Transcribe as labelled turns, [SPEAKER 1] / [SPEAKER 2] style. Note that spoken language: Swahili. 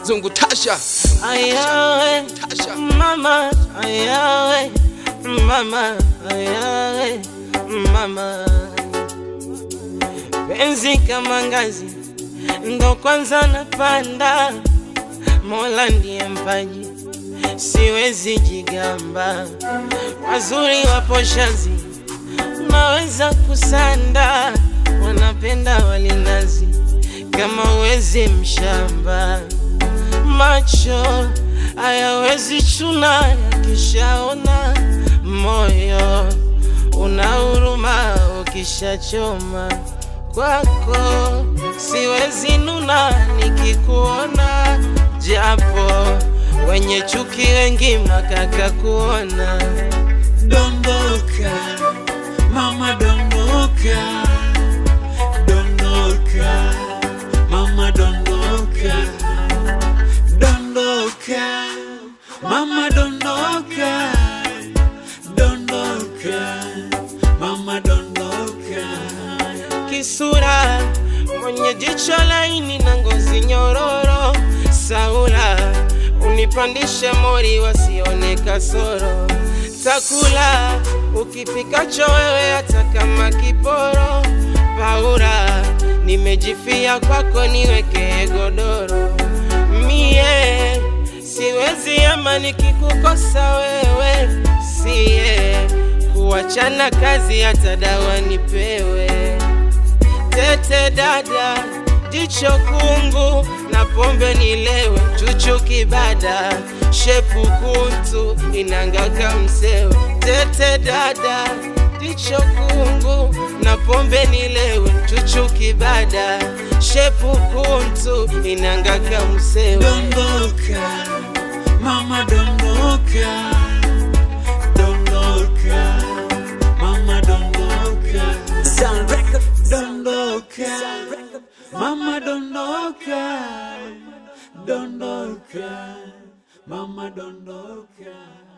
[SPEAKER 1] Zungu Tasha,
[SPEAKER 2] ayawe
[SPEAKER 1] Tasha.
[SPEAKER 2] mama ayawe mama ayawe mama penzi kama ngazi ndo kwanza napanda mola ndiye mpaji siwezi jigamba wazuri wapo shazi naweza kusanda wanapenda walinazi kama uwezi mshamba macho hayawezi chuna yakishaona moyo una huruma ukishachoma kwako siwezi nuna nikikuona japo wenye chuki wengi makaka kuona
[SPEAKER 3] Dondoka, mama dondoka, dondoka, mama dondoka, dondoka, mama dondoka, dondoka, mama dondoka.
[SPEAKER 2] kisura mwenye jicho laini na ngozi nyororo saura unipandisha mori wasione kasoro takula ukipikacho wewe hata kama kiporo paura nimejifia kwako niweke godoro mie siwezi ama nikikukosa wewe sie kuachana kazi hata dawa nipewe tete dada jicho kungu na pombe nilewe chuchu kibada shepu kuntu inangaka msewe tete dada jicho kungu na pombe nilewe chuchu kibada shepu kuntu inangaka msewe
[SPEAKER 3] Dondoka, mama dondoka, dondoka, mama dondoka,
[SPEAKER 4] Sound record.
[SPEAKER 3] dondoka, mama dondoka, dondoka, mama dondoka.